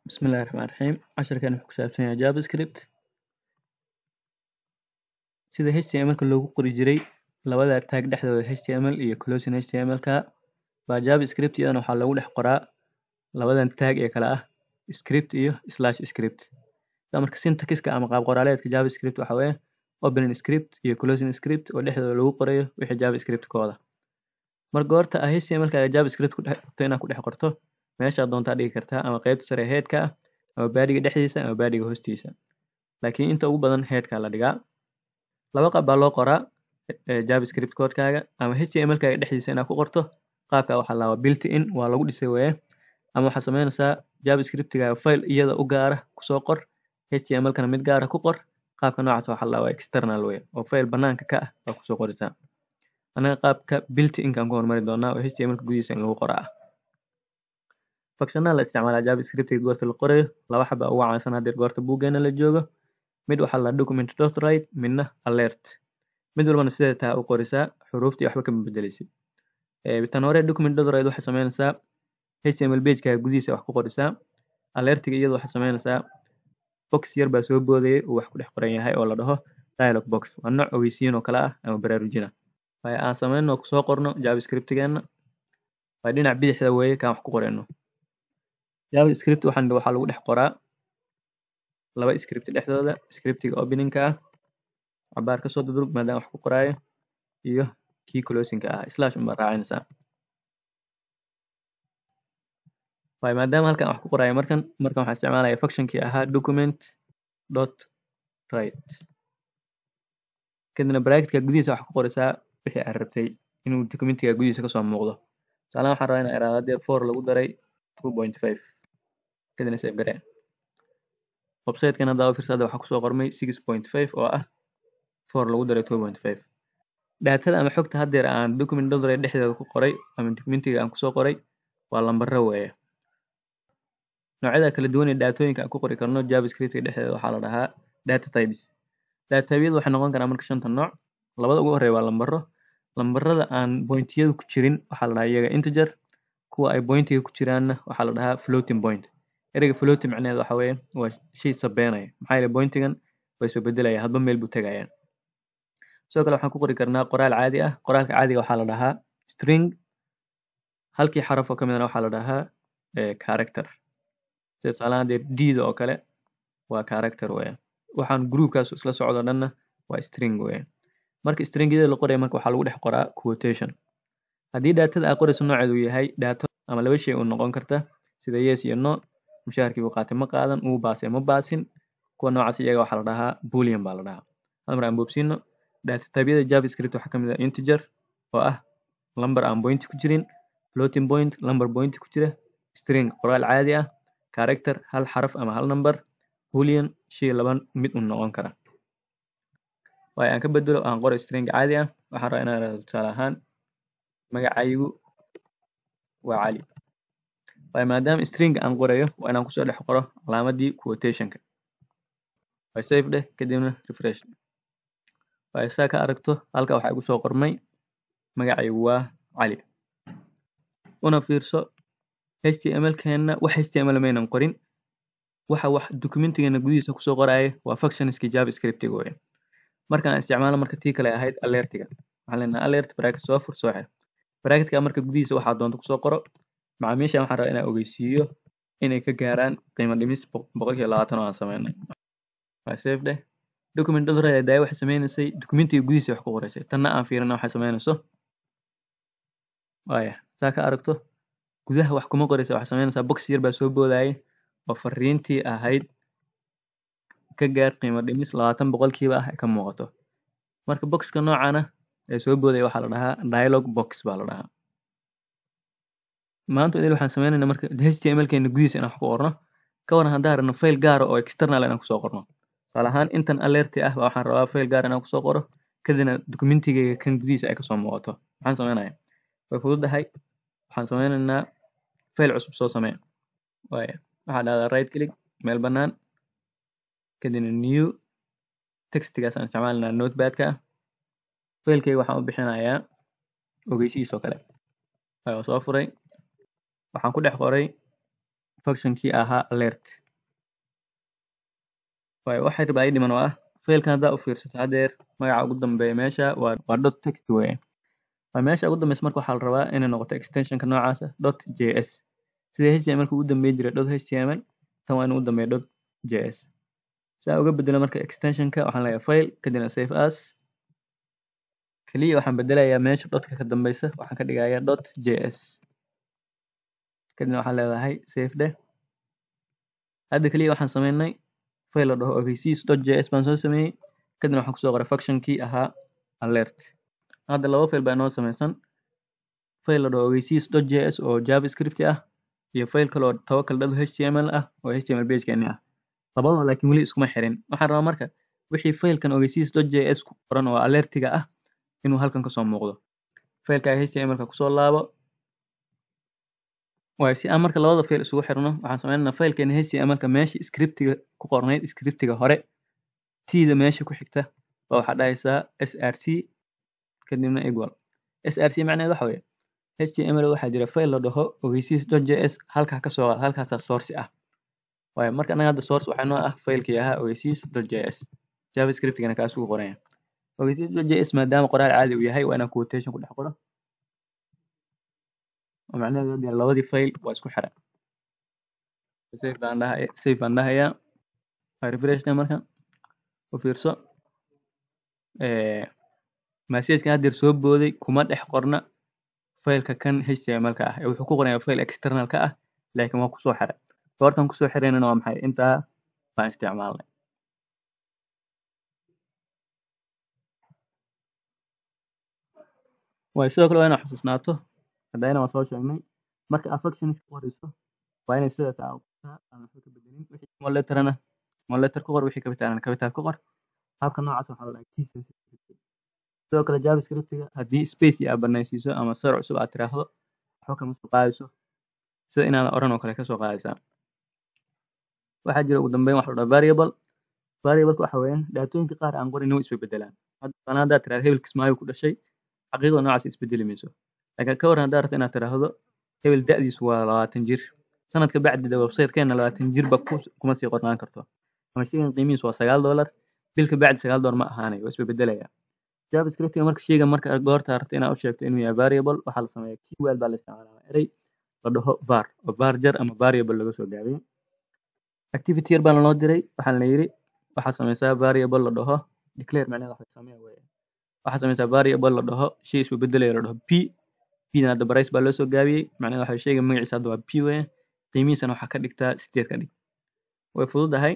Bismillahi Raxmaani Raxiim. Casharkan wuxuu ku saabsan yahay JavaScript. Sida HTML-ka loogu qori jiray labada tag dhexdooda HTML iyo closing HTML-ka baa JavaScript iyadana waxaa loogu dhex qoraa labadan tag ee kala ah script iyo slash script. Sida marka syntax-ka ama qaab qoraaleedka JavaScript waxa weeye opening script iyo closing script oo dhexdooda lagu qorayo wixii JavaScript kooda. Marka goorta ah HTML-kaaga JavaScript ku dhex rabto inaad ku dhex qorto meesha doontaa dhigi kartaa ama qaybta sare head-ka ah ama badiga dhexdiisa ama badiga hoostiisa. Laakiin inta ugu badan head-ka la dhigaa. Laba qaab baa loo qoraa JavaScript code-kaaga ama HTML-kaaga dhexdiisa inaad ku qorto qaabka waxaa la built in waa lagu dhisay weeye ama waxaad sameynaysaa JavaScript-gaaga file iyada u gaara kusoo qor HTML-kana mid gaara ku qor qaabka noocaas waxaa la waa external way oo file banaanka ka ah baa kusoo qoraysaa. Anaga qaabka built in-kaan ku hormari doonaa oo HTML-ka gudihiisa in lagu qoraa ah. Functionada la isticmaalaa JavaScript goorta la qorayo laba xaba ugu caansan haddii goorta buuggeena la joogo mid waxaa la document.write midna alert mid walbana sidee taa u qorisaa xuruuftii waxba kama bedeleysid tan hore document.write waxay sameynaysaa HTML page-kaaga gudihiisa wax ku qorisaa alertiga iyadu waxay sameynaysaa box yar baa soo boodayay uu wax ku dhex qoran yahay oo la dhaho dialog box waa nooc ogeysiin oo kale ah ama baraarujina waayo aan sameyno kusoo qorno JavaScript-geena waa dhinac bidixda weeye kaan wax ku qorayno JavaScript waxaan waxaa lagu dhex qoraa laba script dhexdooda scriptiga opening-ka ah cabaar kasoo dudurug maadaama wax ku qoraayo iyo kii closing-ka ah slash unbaa raacinaysaa waayo maadaama halkan wax ku qoraayo markan markan waxaan isticmaalaya functionkii ahaa document dot write kadibna bracketka gudihiisa wax ku qoraysaa wixii aad rabtay inuu documentiga gudihiisa kasoo muuqdo tusaalahan waxaan rabaa inaan iraahdo haddii four lagu daray two point five kadibna save garee website-kan hadda fiirsa hadda waxaa kusoo qormay six point five oo ah four lagu daray two point five daatada ama xogta haddeer aan document dodray dhexdeeda ku qoray ama documentiga aan kusoo qoray waa lambaro weeye noocyada kala duwan ee daatooyinka aan ku qori karno javascript-ka dhexdeeda waxaa la dhahaa data types data type-yadu waxay noqon karaan marka shanta nooc labada ugu horeeya waa lambaro lambarada aan pointiyadu ku jirin waxaa la dhahaa iyaga integer kuwa ay pointiga ku jiraanna waxaa la dhahaa floating point ereyga floating macnaheedu waxa weeye waa shay sabeynaya maxaa yeelay pointigan way soo bedelayaan hadba meel buu tegayaan sidoo kale waxaan ku qori karnaa qoraal caadi ah qoraalka caadiga waxaa la dhahaa string halkii xaraf oo ka midana waxaa la dhahaa character sida tusaalahan dee d-da oo kale waa character weeye waxaan groupkaas isla socdo dhanna waa string weeye marka stringyada la qoraya marka waxaa lagu dhex qoraa quotation haddii daatada aad qorayso nooceedu yahay daato ama laba shay uu noqon karta sida yes iyo no mushaharkii uu qaatay ma qaadan uu baasay ma baasin kuwa noocaas iyaga waxaa la dhahaa boolean baa la dhahaa hal mar aan boobsiino datatypeyada javascript waxaa kamid ah integer oo ah lambar aan point ku jirin floating point lambar point ku jira string qoraal caadi ah character hal xaraf ama hal number boolean shay laba mid un noqon kara waayo aan ka bedelo aan qoro string caadi ah waxaan rabaa inaan irahdo tusaale ahaan magacaygu waa cali waayo maadaama string aan qorayo waa inaan kusoo dhex qoro calaamadii quotation-ka waa save dheh kadibna refresh waayo saa ka aragto halka waxaa igu soo qormay magacaygu waa cali una fiirso html-keenna wax html maynan qorin waxa wax documentigeena gudihiisa kusoo qoraya waa functionskii javascript-iga weye markaan isticmaalo marka tii kale ahayd alertiga waxaan leenahay alert bracket soo fur soo xir bracketka marka gudihiisa waxaa doonta kusoo qoro macaamiishan waxaan rabaa inaan ogeysiiyo inay ka gaaraan qiimo dhimis boqolkiiba labaatan oo aan sameynay waa save dheh document dodray daaya waxay sameynaysay documentiga gudihiisa wax ku qoraysay tanna aan fiirina waxay sameynayso waaya saa ka aragto gudaha wax kuma qoraysa waxay sameynaysaa box yar baa soo boodaya oo fariintii ahayd ka gaar qiimo dhimis labaatan boqolkiiba ah ka muuqato marka boxka noocana ee soo boodaya waxaa la dhahaa dialog box baa la dhahaa maanta idil waxaan sameynaynaa marka html-keena gudihiisa inaan wax ku qorno ka waran haddaan rabno file gaara oo external inaan kusoo qorno tusaale ahaan intan alerti ah waxaan rabaa file gaar inaan kusoo qoro kadibna documentigeyga kan gudihiisa ay kasoo muuqato maxaan sameynaya way fududahay waxaan sameynaynaa file cusub soo samee waaya waxaa dhahdaa right click meel bannaan kadibna new textigaas aan isticmaalinaa notepad-ka ah failkeyga waxaan u bixinayaa ogeysiis oo kale waa soo furay waxaan ku dhex qoray functionkii ahaa alert waayo waxay rabaa ii dhiman oo ah failkan haddaa u fiirsato haddeer magaca ugu dambeeya meesha waa waa dot text weeye waa meesha ugu dambeysa marka waxaa la rabaa inay noqoto extensionka noocaasa dot js sida html ugu dambeyn jiray dot html tan waa in ugu dambeeya dot js saa uga bedelo marka extensionka waxaan leeyahay file kadibna save as keliya waxaan bedelayaa meesha dotka ka dambeysa waxaan ka dhigayaa dot js kadibna waxaan leedahay save dheh hadda keliya waxaan sameynay file la dhaho ogeysiis dot js baan soo sameeyey kadibna waxaan kusoo qoray functionkii ahaa alert hadda laba file baa inoo sameysan file la dhaho ogeysiis dot js oo javascript ah iyo file kale oo tawakal dot html ah oo html pagekeeni ah labadaba laakiin weli iskuma xirin waxaan rabaa marka wixii filekan ogeysiis dot js ku qoran oo alertiga ah inuu halkan kasoo muuqdo fileka htmlka kusoo laabo waayo si aan marka labada file isugu xirno waxaan sameynaynaa filekeena htmlka meesha scriptiga ku qornayd scriptiga hore tda meesha ku xigta waa waxaa dhahaysaa src kadibna equal src macnaheed waxa weeye html waxaa jira file la dhaho ogeysiis dot js halkaa kasoo qaad halkaasaa source ah waayo marka anaga hadda source waxaa noo ah filekii ahaa ogeysiis dot js javascriptigana kaas ugu qoranya ogeysiis dot js maadaama qoraal caadi uu yahay waa inaan quotation ku dhex qoro oo macnaheedu hadda labadii file waa isku xiran save baan dhahay save baan dhahayaa waa refreshna marka u fiirso messagekan haddeer soo booday kuma dhex qorna fileka kan htmlka ah ee wuxuu ku qorayaa file externalka ah laakiin waa kusoo xiray goortan kusoo xiraynana waa maxay intaa baan isticmaalnay waayo sidoo kale waa inaad xusuusnaato haddayna waan soo sheegnay marka aad functions ka qorayso waa inay sida taa qortaa aan waxba ka bedelin wixii small letterna small letter ku qor wixii capitalna capital ku qor habka noocaas waxaa la dhahaa key sensitivity sidoo kale javascriptiga haddii space aad banaysiiso ama sar cusub aad tiraahdo waxba kama soo qaadayso sida inaadan oran oo kale kasoo qaadaysaa waxaa jira ugu dambeyn waxa la dhahaa variable variableka waxa weeyaan dhaatooyinka qaar aan qorin way isbedelaan hadda haddaad tiraahdo hebel kismaayo ku dhashay xaqiiqda noocaas isbedeli mayso laakiin ka waran haddaad rabto inaad tiraahdo hebel da'diisu waa labaatan jir sanadka bacdida websitekeena labaatan jirba kuma sii qornaan karto ama shaygan qiimihiisu waa sagaal dollar bilka bacdi sagaal dollar ma ahaanayo waa isbeddelaya javascriptiga marka shaygan marka goorta rabto inaad u sheegto inuu yahay variable waxaa la sameeyaa keyword baa la isticmaalaa erey la dhaho var oo var jar ama variable laga soo gaabiyo activity yar baa lanoo diray waxaa la yidhi waxaa sameysaa variable la dhaho declare macnaheeda waxa samee weeye waxaa sameysaa variable la dhaho shay isba bedelaya la dhaho p pdan hadda price baa loo soo gaabiyey macnaheeda waxa shayga magaciisa hadda waa p weeye qiimihiisana waxaa ka dhigtaa sideed ka dhig way fududahay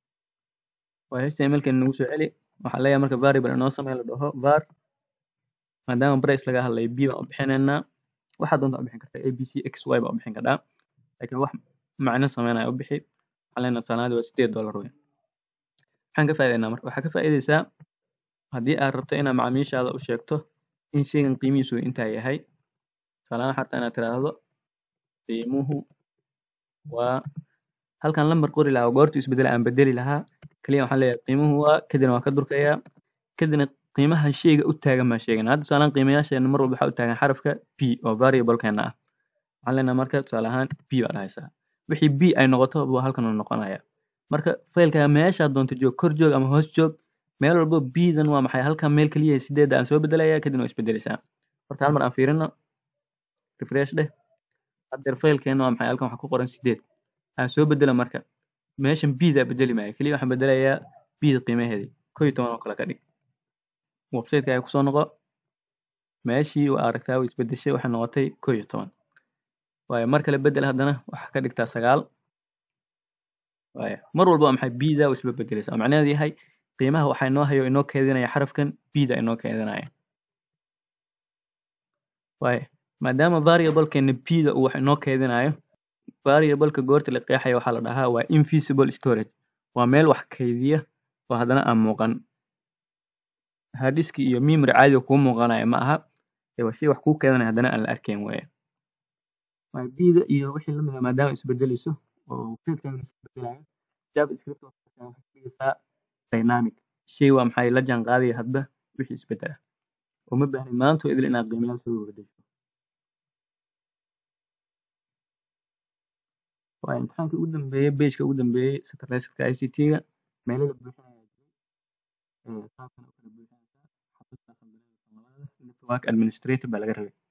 waa htmlkan nagu soo celi waxaa leeyahay marka variable inoo samee la dhaho var maadaama price laga hadlayo b baan u bixinaynaa waxaa doonta u bixin kartaa abc xy baa u bixin kartaa laakiin wax macno sameynaya u bixi waxaan leenahay sanaadi waa sideed dollar weyn maxaan ka faa'idaynaa marka waxaa ka faa'iidaysaa haddii aad rabto inaad macaamiishaada u sheegto in shaygan qiimihiisu intaa yahay tusaalahaan xataa inaad tiraahdo qiimuhu waa halkan lambar qori lahaa goortu isbedela aan bedeli lahaa kaliya waxaan leeyahay qiimuhu waa kadibna waan ka durkayaa kadibna qiimaha shayga u taagan baan sheegana hadda tusaalaan qiimayaasheena mar walba waxaa u taagan xarafka p oo variablekeena ah waxaan leenahay marka tusaale ahaan p baa dhahaysaa wixii b ay noqoto buu halkan u noqonaya marka faylka meeshaad doonto joog kor joog ama hoos joog meel walbo bdan waa maxay halkan meel keliya sideedda aan soo bedelaya kadibna waa isbedeleysaa horta hal mar aan fiirino refresh dheh haddeer faylkeena waa maxay halkan waxaa ku qoran sideed aan soo bedela marka meeshan bda bedeli maayo keliya waxaan bedelayaa bda qiimaheedii ko iyo toban oo kale ka dhig websiteka ay kusoo noqo meeshii waa aragtaa way isbedeshay waxay noqotay ko iyo toban waayo mar kale bedel haddana waxaa ka dhigtaa sagaal waayo mar walba waa maxay bda waa isba bedeleysa oo macnaheedu yahay qiimaha waxaa inoo hayo inoo keedinaya xarafkan bda inoo keedinaya waayo maadaama variablekeena bda uu wax inoo keedinayo variableka goorta la qeexaya waxaa la dhahaa waa invisible storage waa meel wax kaydiya oo haddana aan muuqan hadiski iyo memory caadiga kuu muuqanaya ma aha ee waa shay wax kuu keedanaya haddana aan la arkayn weeye waa bda iyo wixii lamid ah maadaama isbedeleyso oo fiilkan isbedelayo javascript waxay ka dhigaysaa dynamic shay waa maxay la jaan qaadaya hadba wixii isbedela uma baahnin maanta oo idil inaad qiimayaal soo bedesho waa imtixaankii ugu dambeeyey pageka ugu dambeeyey centralizedka ICT-ga meelo la buuxinayaa jiray ee qaabkan u kala buuxinaysaa xabadka khaldanada labaada network administrator baa laga rabay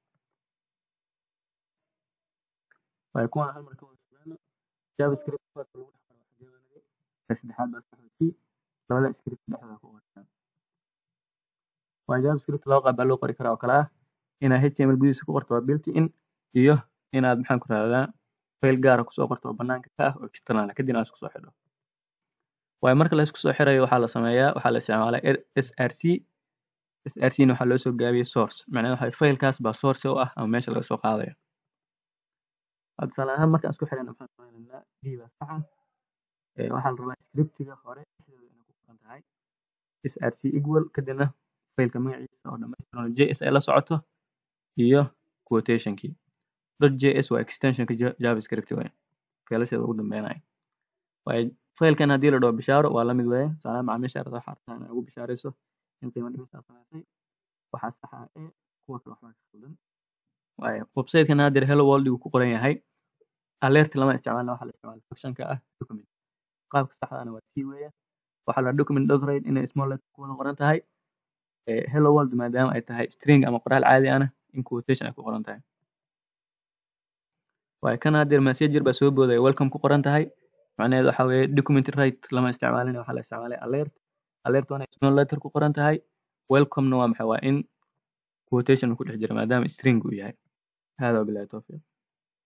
waayo kuwan hal mar ka wada sugaano javascript koodka lagu dhex qoro waxaa jawaanayay ka saddexaad baa saxooti labada script dhexdooda ku qortaan waa javascript laba qaab baa loo qori karaa oo kale ah inaad html gudihiisa ku qorto waa built in iyo inaad maxaan ku rahdaa file gaara kusoo qorto oo banaanka ka ah oo external ah kadibna aad isku soo xidho waayo marka la isku soo xirayo waxaa la sameeyaa waxaa la isticmaalaa src src na waxaa loo soo gaabiyey source macnaheedu waxa filekaas baa source u ah ama meesha laga soo qaadayo tusaale ahaan markaan isku xirayna maxaan sameynaynaa d baa saxa waxaa la rabaa scriptiga hore dhexdooda inay ku qoran tahay src equal kadibna failka magaciisa oo dhamaystiran oo js ay la socoto iyo quotationkii js waa extensionka javascript weyn failasheeda ugu dambeynaya waayo failkan haddii la dhaho bishaaro waa lamid weeye tusaale macaamiisha arda waxaa rabtaa inay ugu bishaarayso in qiimo dhimis aad samaysay waxaa saxa ah e kuwa kale waxbaa ka khaldan waayo websitekan haddeer hello world uu ku qoran yahay alert lama isticmaalna waxaa la isticmaala functionka ah document qaabka saxdaana waa c weeye waxaa la document docrate inay small letter ku wada qoran tahay hello world maadaama ay tahay string ama qoraal caadi ahna in quotation ay ku qoran tahay waayo kan haddeer messenger baa soo boodaya welcome ku qoran tahay macnaheedu waxa weeye document right lama isticmaalin waxaa la isticmaalay alert alert waa inay small letter ku qoran tahay welcome-na waa maxay waa in quotation ku dhex jira maadaama string uu yahay hada wabillahi tawfiiq